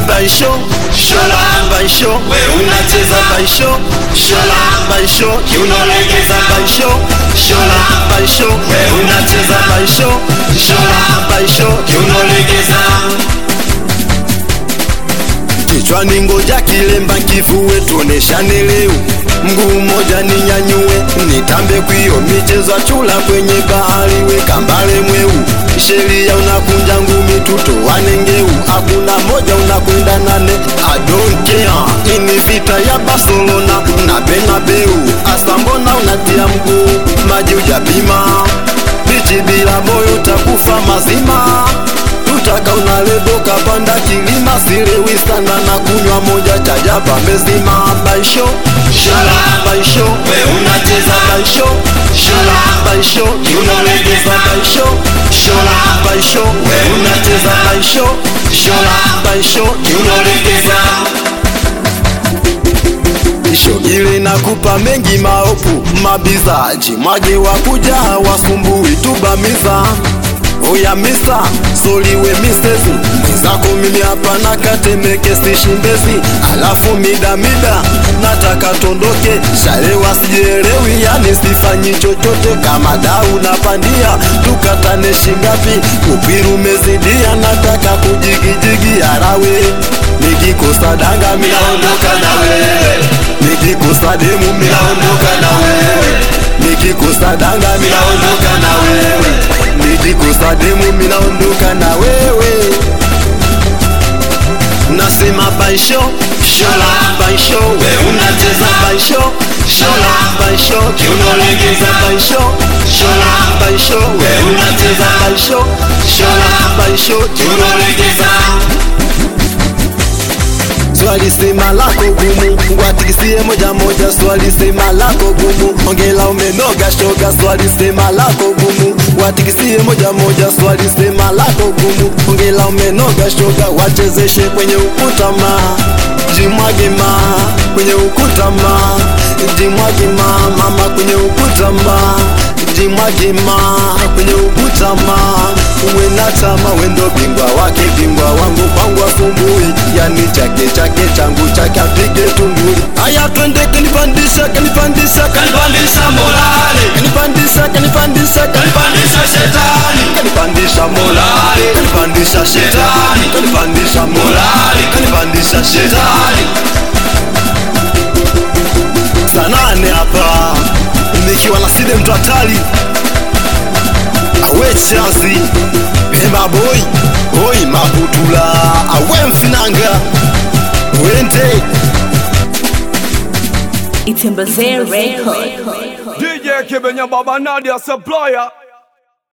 baisho shola baisho we unacheza baisho shola baisho kiunolegeza baisho shola baisho we unacheza baisho shola baisho kiunolegeza kichwani ngoja kilemba kifue tuoneshane leo mguu mmoja ninyanyue nitambe kwio michezo ya chula kwenye bahari weka mbale mweu sheria unakunja ngumi tutowane ngeu hakuna moja unakwenda nane I don't care ini vita ya Barcelona na Bernabeu asa mbona unatia mguu maji ujapima bichi bila moyo takufa mazima tutaka unaleboka panda kilima silewi sana na kunywa moja chajaba mezima baisho shola baisho we unacheza baisho shola baisho kiunolegeza baisho shola baisho we unacheza baisho shola baisho kiunolegeza shogile nakupa mengi maopu mabizaji mwage wakuja wasumbui tubamiza oya misa soliwe misezi mwenzako mimi hapa na katemeke stishimbezi alafu mida mida nataka tondoke sharewa sijielewi yani sifanyi chochote kama dau napandia tukatane shingapi upiru umezidia nataka kujigijigi arawe nikikosa danga minaondoka na wewe nikikosa demu minaondoka na wewe nikikosa danga minaondoka na wewe nikikosa demu minaondoka na wewe nasema baisho shola baisho we unacheza baisho shola baisho kiunolegeza baisho shola baisho we unacheza baisho shola baisho kiunolegeza swali sema lako gumu watikisie moja moja swali sema lako gumu ongela umenoga shoga swali sema lako gumu watikisie moja moja swali sema lako gumu ongela umenoga shoga wachezeshe kwenye ukuta ma jimwage ma kwenye ukuta ma jimwage ma mama kwenye ukuta ma jimwage ma kwenye ukuta ma uwe na tama wendo bingwa wake bingwa wangu kwangu asumbui yani chake chake changu chake apige tunguli haya twende kanipandisha kanipandisha kanipandisha morale kanipandisha kanipandisha kanipandisha shetani kanipandisha morale kanipandisha shetani kanipandisha morale kanipandisha shetani sanane hapa nikiwa na side mtu hatari awe chazi pemba boy oi mabutula awe mfinanga wente Itembezee Record. DJ Kibenya Baba Nadia Supplier